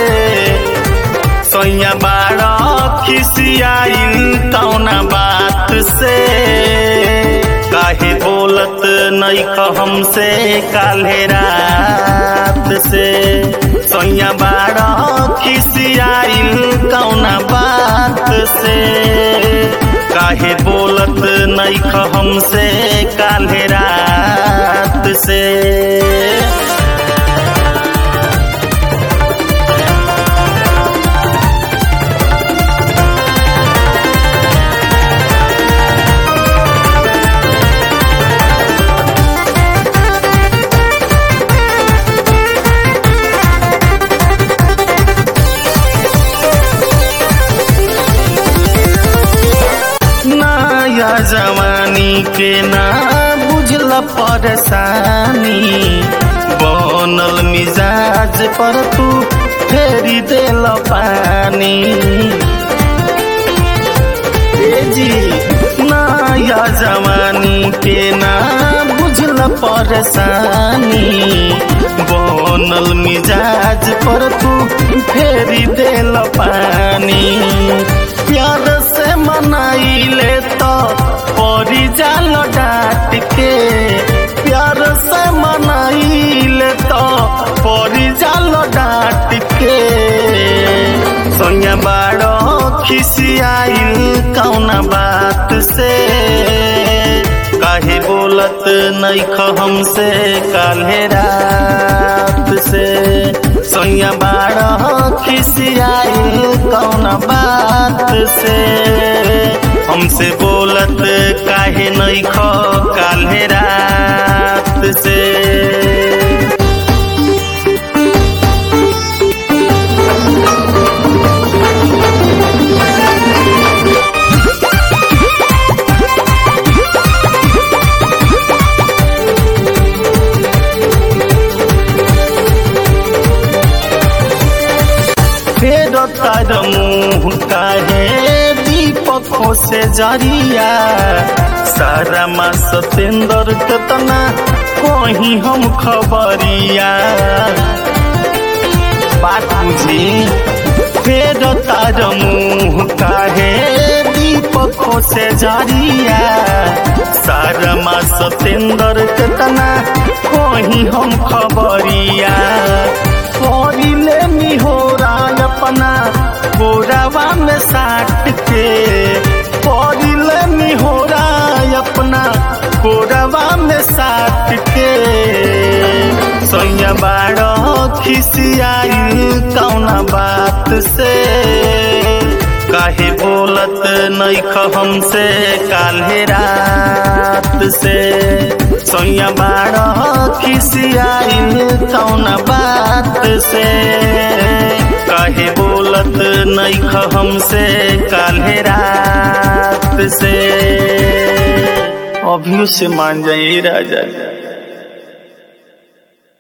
सैया बाड़ा खिसियाइल कौना बात से काहे बोलत नैख हमसे काल्हे रात से सैया बाड़ा खिसियाइल कौना बात से काहे बोलत नैख हमसे काल्हे रात से नया जवानी के ना बुझल परेशानी बनल मिजाज पर तू फेरी देल पानी ए जी नया जवानी के ना बुझल परेशानी बनल मिजाज पर तू फेरी देल पानी प्यार से मनाइले तो परी जाल डाट के प्यार से मनाइले तो परी जाल डाट के सोनिया बाड़ो खिसियाइल कौना बात से काहे बोलत नैख हमसे काल्हे रात से सोनिया बाड़ो खिसियाइल कौना बात से हमसे बोलत काहे नैख काल्हे रात से फेर तार मुँह काहे दीपकों से जरिया सारा मा सतेंद्र केतना कहीं हम खबरिया बात बुझी फेर तार मुँह काहे दीपकों से जरिया सारा मा सतेंद्र केतना कहीं हम खबरिया करिले निहोरा अपना गोरावा में साट के करिले निहोरा अपना गोरावा में साट के सैया बाड़ो खिसियाई कौना बात से काहे बोलत नैख हमसे काल्हे रात से सैया बाड़ो खिसियाई कौना बात से काहे बोलत नैख हमसे काल्हे रात से अभियो से मान जाइए राजा